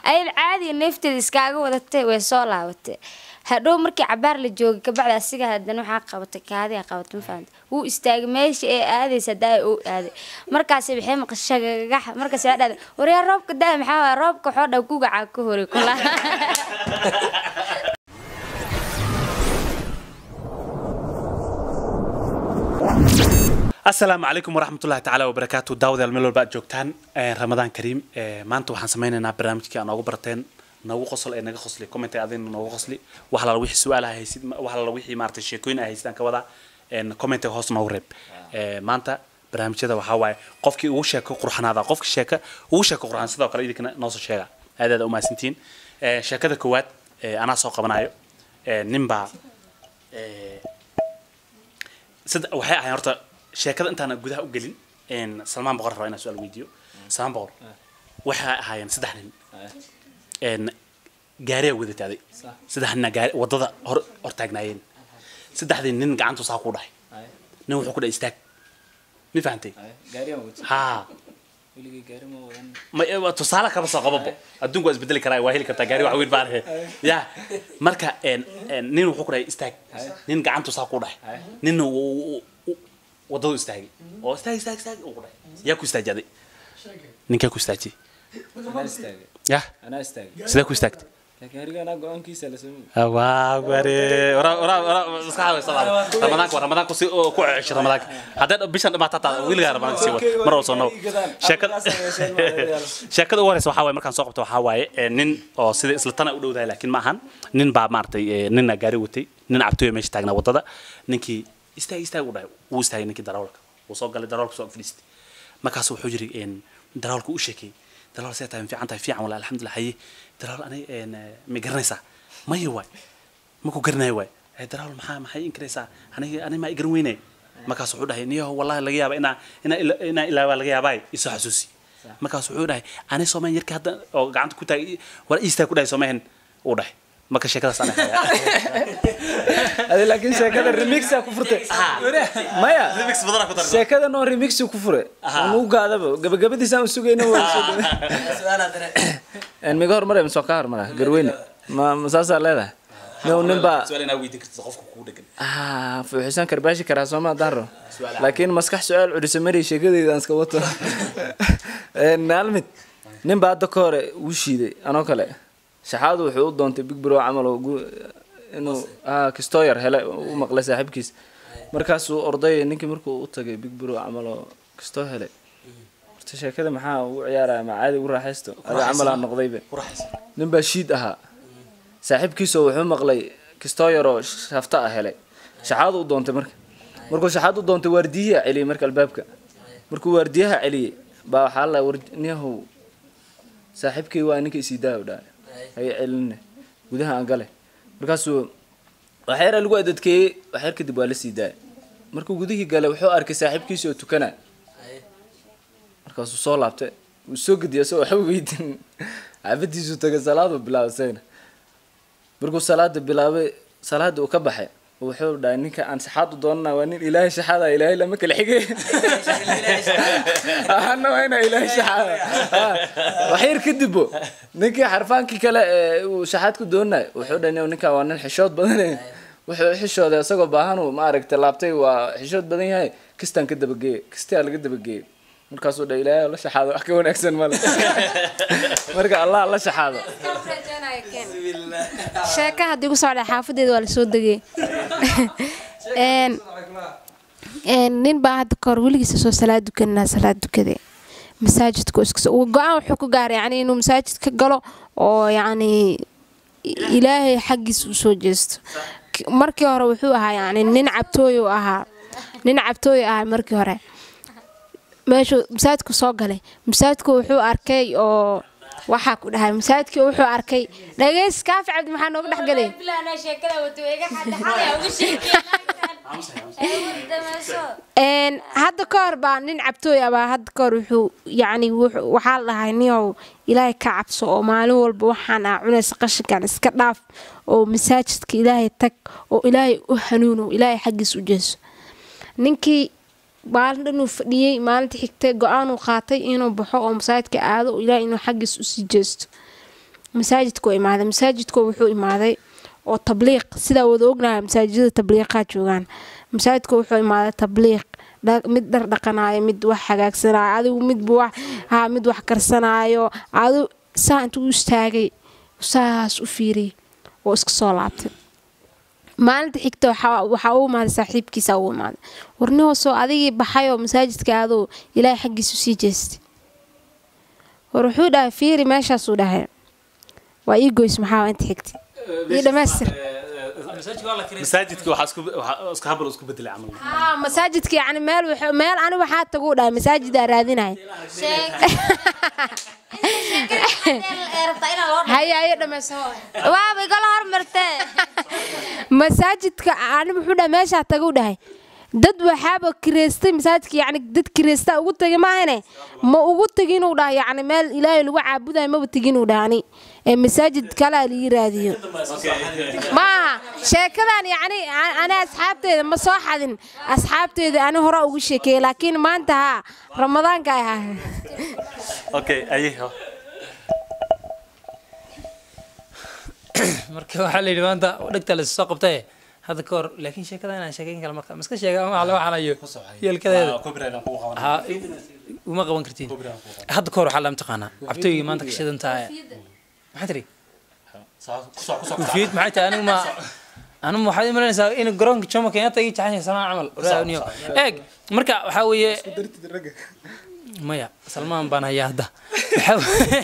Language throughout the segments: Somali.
ayada caadiga neefteeda iskaaga wadatay way soo laabatay hadhow markii cabaar la joogay kabacdi asiga haddana waxaa qabatay kaadiga qabatay ma fahamta wuu istaagay meesha ee aadaysa daa oo aaday markaasi waxay maqashagagax markaas waxaa dhahday waryaa roobka daa maxaa waaya roobka waxoo dhan kugacaa ka horay kula asalaamu calaykum waraxmatullahi tacaala wabarakaatu daawadayaal meel walba aad joogtaan ramadaan kariim maanta waxaan sameynaynaa barnaamijkii aan noogu barteen noogu qosol ee naga qosli commenty adina noogu qosli wax lala wixii su-aalaha haysid wax lala wixii maaragtay sheekooyin ay haysid aan ka wadaa commenty hoos noogu reeb maanta barnaamijyada waxaa waaye qofkii ugu sheeko qurxanaada qofkii sheeka ugu sheeko qurxan sidoo kale idinkana noo soo sheega aad aad umahadsantihiin sheekada koowaad anaa soo qabanayo ninbaa sida waxay ahayn horta sheekada intaana gudaha u gelin salmaan boqor rabaa inaan su-aal weydiiyo salmaan boqor waxay ahaayeen saddex nin gaariyaa wadataaday saddex nina gaari waddada hor hor taagnaayeen saddexdii nin gacantu saa ku dhahay nin wuxuu ku dhahay istaag mi fahantay haa ma tusaale kaba soo qababo adduunku waa isbedeli karaa waa heli kartaa gaari wax weyn baan ya marka nin wuxuu ku dhahay istaag nin gacantu saa ku dhahay ninna wadadu istaagay oo istaag istaag istaag uu ku dhahay yaa ku istaajaaday ninkaa ku istaajiyey ya sidee ku istaagtay waa ware maskaxda salaam ramadaanka waa ramadaanku si ku cesho ramadaanka haddee bishan dhamaata taa wiligaa ramadaanka sii wad mar walba soo naw sheekada sheekada ugu horeysa waxaa waaye markaan soo qabto waxaa waaye nin oo sida isla tana u dhowdahay laakiin ma ahan nin baa maaragtay nina gaari watay nin cabtooya meesha taagnaa waddada ninkii istaag istaag u dhahay wuu istaagay ninkii darawalka wuu soo galay darawalka soo fadhiistay markaas wuxuu yiri darawalku u sheekay darawal see tahay fiican tahay fiican wala alxamdulillah haye darawal anay ma garanaysaa maya waay maku garanayo waay darawal maxaa maxay inkaraysaa aniga ani maa igaran weynay markaas wuxuu dhahay niyaho wallahi laga yaaba inaa inaa inaa ilaawaa laga yaabaa isoo xasuusi markaas wuxuu dhahay ani soomayn yarkii hadda oo gacanta ku taagay war iistaa ku dhahay soomayn uu dhahay marka sheekadaas ana adi laakiin sheekada remixa ku furtay maya remix badana ku darna sheekada noo remix ku fure anu gaadaba gabagabadiisaan u sugayna miga hormare masoo ka hormara garweyne ma ma saasaa leedahay no nin baa su'aal inaa weydiin kartid qofka kugu dhagan ah fuuxisaan karbaashi karaa sooma haddaan rabo laakiin maskax su-aal culisa mari sheekadeyda aan iska wato maalmid nin baa hadda ka hore uu shiiday anoo kale shaxaadu wuxuu u doontay big bro camal oo inuu kistoyar hele u maqlay saaxiibkiis markaasuu orday ninkii markuu u tagay big bro camal oo kistoo hele horta sheekada maxaa ugu ciyaaraya ma caadi ugu raaxaysto ada camal aan noqdayba nin baa shiid ahaa saaxiibkiisoo wuxuu maqlay kistoyar oo shafta ah helay shaxaadu u doontay marka markuu shaxaad u doontay waardiyaha celiyey marka albaabka markuu waardiyaha celiyey baa waxaa la warniyahow saaxiibkii waa ninka isii daa dhahay hay celine gudaha aan gale markaasuu waxyara lagu adadkeeyey waxyar kadib waa la sii daaya markuu gudihii gale wuxuu arkay saaxiibkiisi oo tukana markaasuu soo laabtay wuu soo gediya isagoo waxba weydin xaafadiisuu tagay salaaduu bilaabay isagana markuu salaada bilaabay salaada uu ka baxay wuxuu dhahay ninka aan shaxaad u doonana waa nin ilaahay shaxaada ilaahay lama kala xigay ahana waa inaa ilaahay shaxaada waxyar kadibbo ninkii xarfaankii kale ee uu shaxaad ku doonay wuxuu dhahay ninka waa nin xishood badan wuxuu xishooday isagoo baahan uu maaragtay laabtay waa xishood badan yahay kistaan ka dabageeyey kistaa laga dabageeyey markaasuu dhahay ilaahay la shaxaado wax ka wanaagsan male marka allah la shaxaado sheeka haddii ku socda xaafadeeda waa lasoo degay nin baa hadda kahor weligiisa soo salaad dukanaa salaad dukade masaajidka go-aan wuxuu ku gaaray yani inuu masaajid ka galo oo yacni ilaahay xaggiisa u soo jeesto markii hore wuxuu ahaa yani nin cabtooy u ahaa nin cabtooy ahaa markii hore meeshuu masaajidku soo galay masaajidku wuxuu arkay oo waxaa ku dhahay masaajidkii wuxuu arkay dhageys kaafi cabdi maxaa nooga dhex galay hadda ka hor baa nin cabtooy abaa hadda ka hor wuxuu yacni waxaa la dhahay niow ilaahay ka cabso oo maalin walba waxaan aa cunaysa qashinkan iska dhaaf oo masaajidka ilaahay tag oo ilaahay u hanuuno ilaahay xaggiis u jeeso ninkii maalin dhan uu fadhiyey maalinta xigtay go-aanuu qaatay inuu baxo oo masaajidka aado oo ilaahay inuu xaggiis usii jeesto masaajidkuu imaaday masaajidku wuxuu imaaday oo tabliiq sidaa wada ognahay masaajidada tabliiqaa joogaan masaajidku wuxuu imaaday tabliiq dha- mid dhar dhaqanaayo mid wax hagaagsanaayo adigu midba wax haa mid wax karsanaayo adigu saa intuu u istaagay saas u fiiriyay oo iska soo laabtay maalinta xigta waxaa waxaa u imaaday saaxiibkiisa u imaaday warnihoosoo adigii baxayoo masaajidka aduu ilaahay xaggiisu sii jeestay war wuxuu dhahay fiiri meeshaasuu dhahay waa ii goys maxaa inta xigtay ii dhammaystir masaajidka waxaa isku waxaa isku habal isku bedelay camal haa masaajidka yacni meel wuxuu- meel ani waxaa taguu dhahay masaajidaa raadinaya haye haye dhammayso waaba igala hormartee masaajidka ani wuxuu dhahay meeshaa taguu dhahay dad waxaaba kireystay masaajidka yacni dad kireystaa ugu tagay maahane ma ugu teginuu dhaha yacni meel ilaahay lagu caabudayo maba teginuu dhahani ee masaajid kalea lii raadiyo maaha sheekadan yacni a- ani asxaabteeda ma soo xadin asxaabteeda ani hore ugu sheekeeyey laakiin maanta haa ramadaanka ay ahaa okay aye marka waxaa la yidhi maanta dhegta la soo qabtaye hadda ka hor laakiin sheekada inaan sheekeyn kale marka maska sheega ama la waxanayo yeelkadeeda ha uma qaban kartiin hadda ka hor waxaa la mataqaanaa cabtooyga maanta ka shidan tahay maxaa tiri kufiyad maxay tahay anigu ma anigu waxaad imalanaysaa in garoonka jomo kenyatta ii jaxan salmaan camal raaniyo eeg marka waxaa weeye maya salmaan baan hayaa hadda Waxaa weeye-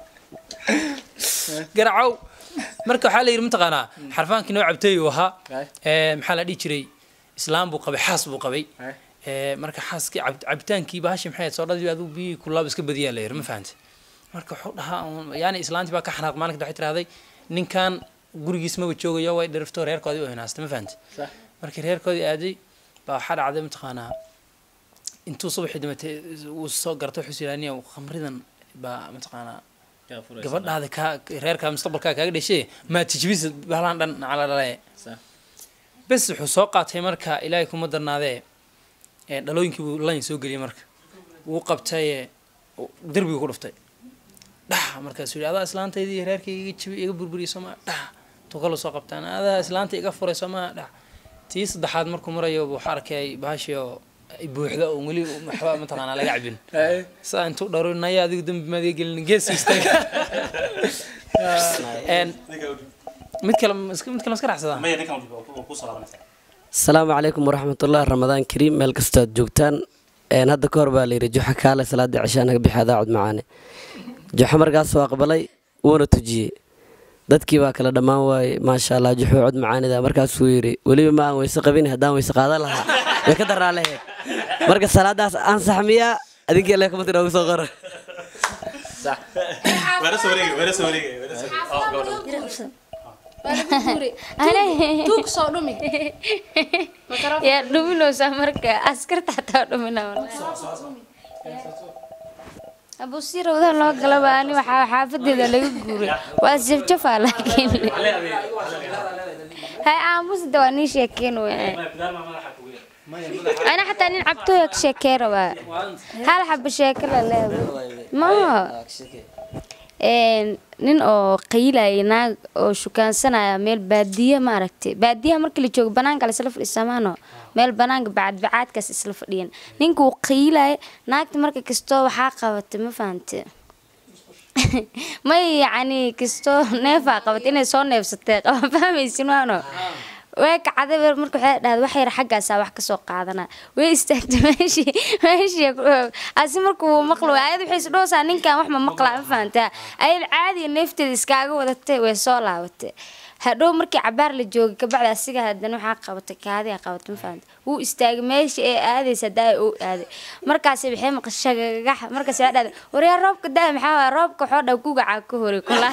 garacow marka waxaa la yidhi mataqaanaa xarfaankii noo cabtooy uu ahaa ee, maxaa la dhihi jiray islaam buu qabay xaas buu qabay ee, marka xaaskii cab- cabitaankii bahashi maxay ahayd, soodhadii aduu biyihii kulaaba iska badiyaa la yidhi ma fahante marka wuxuu dhahaa uun- yaani islaantii baa ka xanaaq maalinka waxay tirahday ninkan gurigiis maba joogayo way dhiriftoo reerkoodii u hinaastay ma fahante markii reerkoodii aaday baa waxaa dhacday mataqaanaa intuu subaxii damatay uu soo gartay wuxuu yidhaaniya khamridan baa mataqaanaa gabadhaada kaa reerka mustaqbalkaa kaaga dhashay maa tijbisa bahlaan dhan nacala dhale bes wuxuu soo qaatay marka ilaahay kuma darnaadee ee dhalooyinkii buu layn soo geliyay marka wuu qabtay derbiga ku dhuftay dhax markaasuu yidhi adaa islaantaydii iyo reerkayga iga jabi iga burburiyay soomaa dhax tuu kaloo soo qabtaan adaa islaanta iga furay soomaa dhax tii saddexaad markuu marayo waxaa arkay bahashii oo ay buuxda oo weli waxba mataqaanaa laga cabin saa intuu dharo naya adigu dembi maad iga gelin gees istaaga Een, mid kale mas- mid kale maska raacsadaa maya ninkan ku soo laabanaysaa asalaamu calaykum waraxmatullahi ramadaan kariim meel kastoo aad joogtaan Een, hadda ka hor baa layidhi juxa kaale salaada cishaa naga bixi adaa cod macaane juxa markaas waa aqbalay wuuna tujiyey dadkii baa kala dhammaan waayey maasha allah juxuu cod macaanida markaasuu yidhi weliba ma aan weyse qabin haddaan weyse qaadan lahaa way ka daraa lahayd marka salaadaas ansax miyaa adinkii alle kuma tira ugu soo qora weera soo wareegay weera soo wareegay weera soo wareegay tuug soo dhumi yaa dhuminaysaa marka askarta xataa dhumina abusiira wadaan loo galaba ani waxaa xaafadeeda laga guuray waa jafjafaa laakiin hay aamusda waa nii sheekeen wey ana xataa nin cabtooya ka sheekey rabaa hal xaba sheeke la leeday ma een nin oo qaylaya naag oo shukaansanaya meel baadiya maaragtay baadiyaha markii la joogo banaanka la isla fadhiisamaano meel banaanka bacadbacaadkaas isla fadhiyan ninka uu qaylaya naagta marka kastoo waxaa qabatay ma fahante may yacni kastoo neefaa qabatay inay soo neefsatay qaba fahmaysin waano way kacday weer marka waxay dhahday wax yar xaggaasaa wax kasoo qaadana way istaagtay meeshii meeshii asi markuu maqlo ayad waxay isdhoosaa ninkan wax ma maqlaa ma fahantaa ayad caadiga neefteeda iskaaga wadatay way soo laabatay hadhow markii cabaar la joogay kabacdi asiga haddana waxaa qabatay kaadiga qabatay ma fahanta wuu istaagay meeshii ee aadaysa daa uu aaday markaasi waxay maqashagagax markaasi waxay dhahday waryaa roobka daa maxaa waaya roobka waxoo dhan kugacaa ka horay kula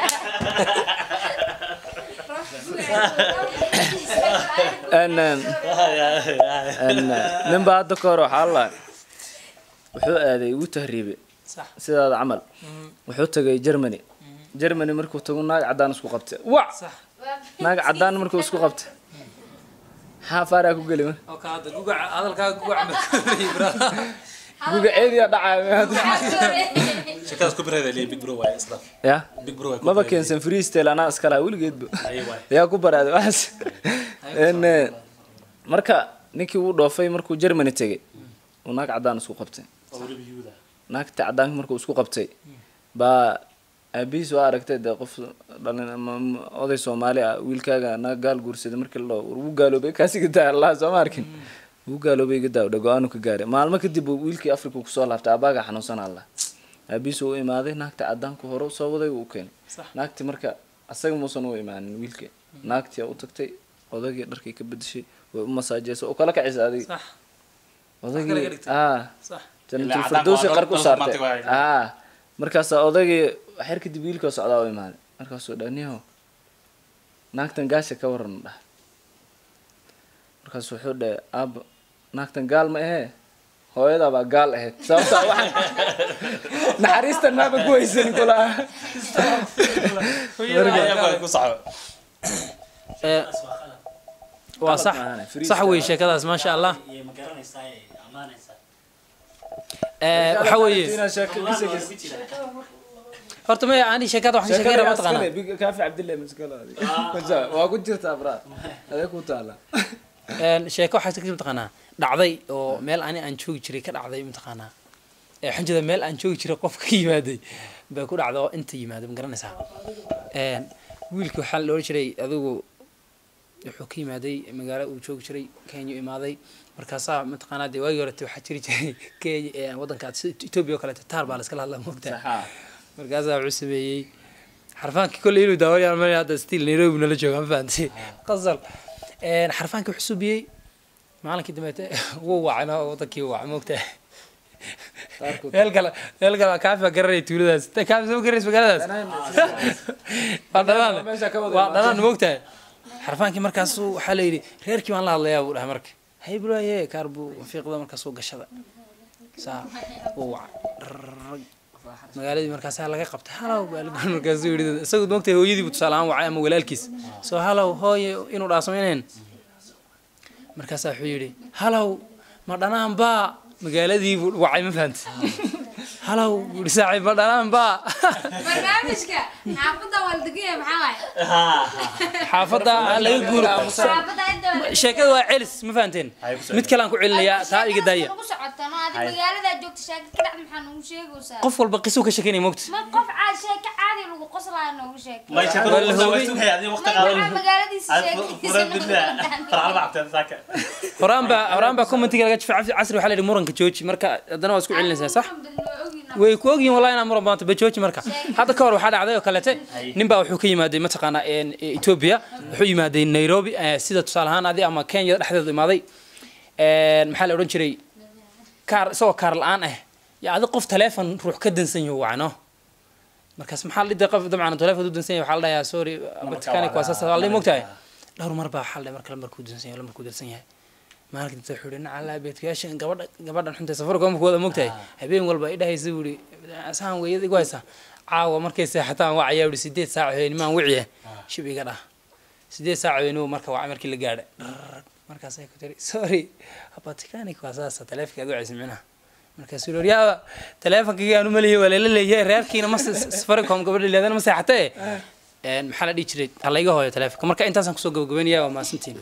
Een, een, een, nin baa hadda ka hor waxaa la wuxuu aaday wuu tahriibay sidaada camal wuxuu tagay germany germany markuu tago naag caddaan isku qabtay wac naag caddaan markuu isku qabtay maxaa faaraa ku geli mar oo ka hadda gugaca hadalkaaga gugaca marka guga ceediyaa dhacaya sheekadaas ku bireeda leeyahay big bro waaye isla ya big bro waaye maba keensan freestyle anaa iskala weligeedba Aye, waay. yaa ku baraaday waxaas En, eh, marka ninkii uu dhoofay markuu germany tegay uu naag caddaan isku qabtay oo weliba yuhuda naagta caddaanka markuu isku qabtay baa aabihiis waa aragtay dee qof dhalin ama ama oday soomaali ah wiilkaaga naag gaal guursaday markii la dhaho war wuu gaaloobay kaasi gadaa allah soo ma arkin wuu gaaloobay gadaa dhe go-aanu ka gaaray maalmo kadib uu wiilkii afrika kusoo laabtay aabaaga xanuunsan allah aabihiis uu imaaday naagta caddaanku hore soo waday uu keenay naagti marka asaga muusan u imaanin wiilkii naagtii u tagtay odagii dharkii ka bedeshay way u masaajeysay oo kala kacisay adig sax kala odagii dhigtay. ah sax jannatul Ilaa firdowsi cadaan qarku waa saartay automatic waaye. ah markaasaa odaygii xer kadib wiilkoo socdaa u imaaday markaasuu dhaa niho naagtan gaasha ka waran dhah markaas wuxuu dhahay aaba naagtan gaal ma ahee hooyadaa baa gaal ahayd sababtaa waxaan naxariistan maaba ku haysan kula Ayaa ku saxo Ee, waa sax sax wey sheekadaas maasha allah Ee, waxa weeye horta maya ani sheekada waxaan ka sheekeyn rabaa taqaanaa kaafi cabdillahi maskala waa ku jirtaa braa adee ku taala Een, sheeko waxaa ka mataqaanaa dhacday oo meel ani aan joogi jiray ka dhacday mataqaanaa ee waxaan jeedaa meel aan joogi jiray qof ka yimaaday baa ku dhacda oo inta yimaaday ma garanaysaa Een, wiilkii waxaa la odhan jiray adigu wuxuu ka yimaaday magaalo uu joogi jiray kenya u imaaday markaasaa mataqaanaa dee waagii horete waxaa jiri jiray kenya ee waddanka sida etoobiya oo kaleeto taar baa la iskala hadlaa moogtaa markaasaa wuxuu sameeyey xarfaankii kolley inuu daawanayaan mal hadda stiil nairobi nala jooga ma fahantay qasal Een, xarfaankii wuxuu subiyey maalinkii dambeete wuu wacayna wadankii wuu wacay moogtaa meel kale meel kale kaafi baa garanaya tuuladaas Ta kaafi soo garanaysa magaaladaas waa dhalaan waa dhalaan moogtahay xarfaankii markaasuu waxaa la yidhi reerkii baan la hadlayaa buu dhahay marka hay bulaaye kaar buu fiiqda markaasuu gashada saa wuu wacay magaaladii markaasaa laga qabtay halow baa lagu markaasuu yidhi isagu moogtahay hooyadiibu tusaale ahaan wacay ama walaalkiis soo halow hooye inuu dhaasamayneen markaasaa wuxuu yidhi halow ma dhanaan baa magaaladii buu wacay ma fahantay halow buu yidhi saaxiib ma dhanaan baa barnaamijka xaafadda waa la degan yahay maxaa waaye xaafadda aan laga guuro xaafadda inta waa la sheekada waa celis ma fahanteen mid kale aan ku celinayaa taa iga daaya nagu socotano adi magaalada joogta sheeka ka dhacda maxaa nagu sheegaysaa qof walba qisuu ka sheekanaya mogta ma qof caad sheeka caadi lagu qoslaa noogu sheekay ما يشكل ولا هو- ولا هو هذه وقت magaca magaaladiisa فرد بالله فرع البعض ذاك horaan baa horaan baa commentiga laga jifay cabdi casri waxaa la yidhi muranka jooji marka haddana waa isku celinaysaa sax way ku ogyihin wallahi inaan muran badanto ba jooji marka hadda ka hor waxaa dhacday oo kalete nin baa wuxuu ka yimaaday mataqaanaa een, e, ethiopia wuxuu yimaaday nairobi eh, sida tusaale ahaan adi ama kenya dhexdeeda imaaday Een, maxaa la odhan jiray kaar isagoo kaar la-aan ah yaa adi qof taleefon ruux ka dansan yaho wacno markaas maxaa la dhiday qof dabcan taleefon u dansan yahay waxaa la dhahayaa sorry batikaani waa saas waa la mogtahay dhowr mar baa waxaa la dhahay marka lambarkuu dansan yahay lambarkuu dansan yahay maalinka inta wuxuu yihi nacalaa beedkayaashan gabadha gabadhan xunta safarkoomka wada mogtahay habeen walba i dhahaysa buu yihi asaan weeyad igu haysa caawa markay seexataan wacayaa yihi sideed saac habeennimaan wiciye shib iga dhah sideed saac habeenimo marka wacay markii la gaadhay markaasay ku tiri sorry batikanik waa saasa taleefonkaad wacaysa micnaha markaasuu yihi yaaba taleefonkayga aanu malihi waa lala leeyahay reerkiina ma safaricom gabadha leedana ma seexatee Een, maxaa la dhihi jiray ha layga hooyo taleefonka marka intaasaan kusoo gabagabeynaya waa mahadsantiin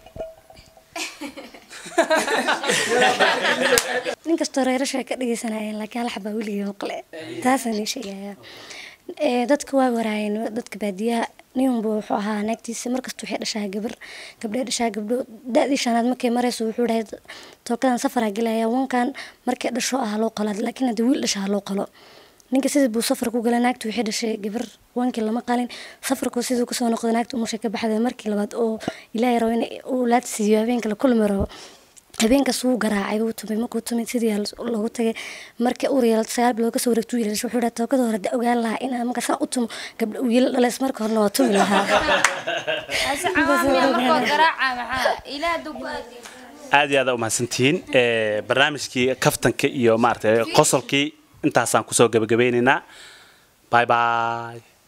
nin kastoo reerasha ka dhegeysanayeen laakiin hal xabaa weligii maqle taasaan ii sheegaya Ee, dadka waa waraayeen dadka baadiyaha ninunba wuxuu ahaa naagtiisa markasta waxay dhashaa gabar gabdhay dhashaa gabdho da-dii shanaad markay marayso wuxuu dhahay tookadan safaraa gelaya wankan markay dhasho ah loo qalo laakiin haddii wiil dhashaa loo qalo ninka sidii buu safar ku galay naagtu waxay dhashay gabar wankii lama qalin safarku siduu kasoo noqday naagtu umusha ka baxday markii labaad oo ilaahay rabo in uu laad siiyo habeenka la kulmi rabo habeenkaas wuu garaacay wuu tumay markuu tumay sidii yaa loogu tagay marka uu yeelay sagaal bilood kasoo wareegtuu wiil dhashay wuxuu dhahay tookada hore da ogaan lahaa inaan marka saa u tumo gabdha uu wiil dhalays marka horena waa tumi lahaa ase cawaamiya markoo garaaca maxaa ilaah hadduu ku aadiyo aad iyo aad u mahadsantihiin Ee, barnaamijkii kaftanka iyo maaragtay qosolkii intaasaan kusoo gabagabeynaynaa bye bye